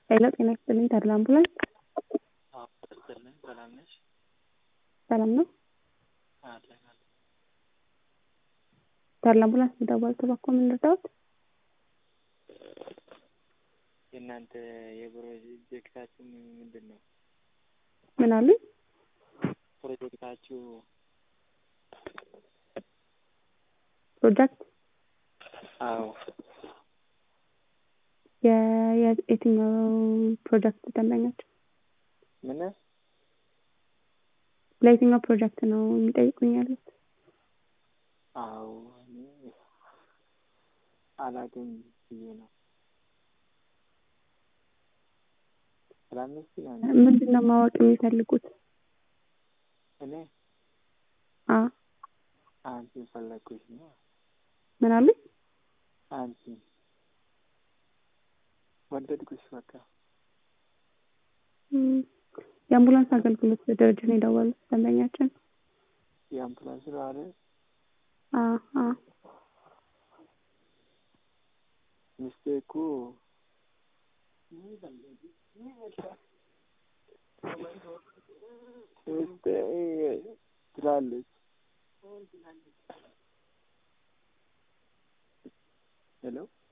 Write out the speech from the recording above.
ሄሎ ጤና ይስጥልኝ ተድላ አምቡላንስ አዎ ይስጥልኝ ሰላም ነሽ? ሰላም ነው? አለን አለን። ተድላ አምቡላንስ በደወል ተባኮ ምን ልርዳዎት? የእናንተ የፕሮጀክታችሁ ምንድን ነው? ምን አሉኝ? ፕሮጀክታችሁ ፕሮጀክት አዎ የ- የ- የትኛው ፕሮጀክት ደንበኛቸው? ምን ለየትኛው ፕሮጀክት ነው የሚጠይቁኝ ያሉት? አዎ እኔ አላውቅም ብዬ ነው። ሰላም ነሽ ይላል። ምንድን ነው ማወቅ የሚፈልጉት? እኔ አ አንቺን ፈለግኩሽ ነው። ምን አሉኝ? አንቺን ወደድኩሽ በቃ። እም፣ የአምቡላንስ አገልግሎት ድርጅት ነው የደወሉት ደንበኛችን። የአምቡላንስ ነው አይደል? አ አ ሚስቴ እኮ ሚስቴ ትላለች። ሄሎ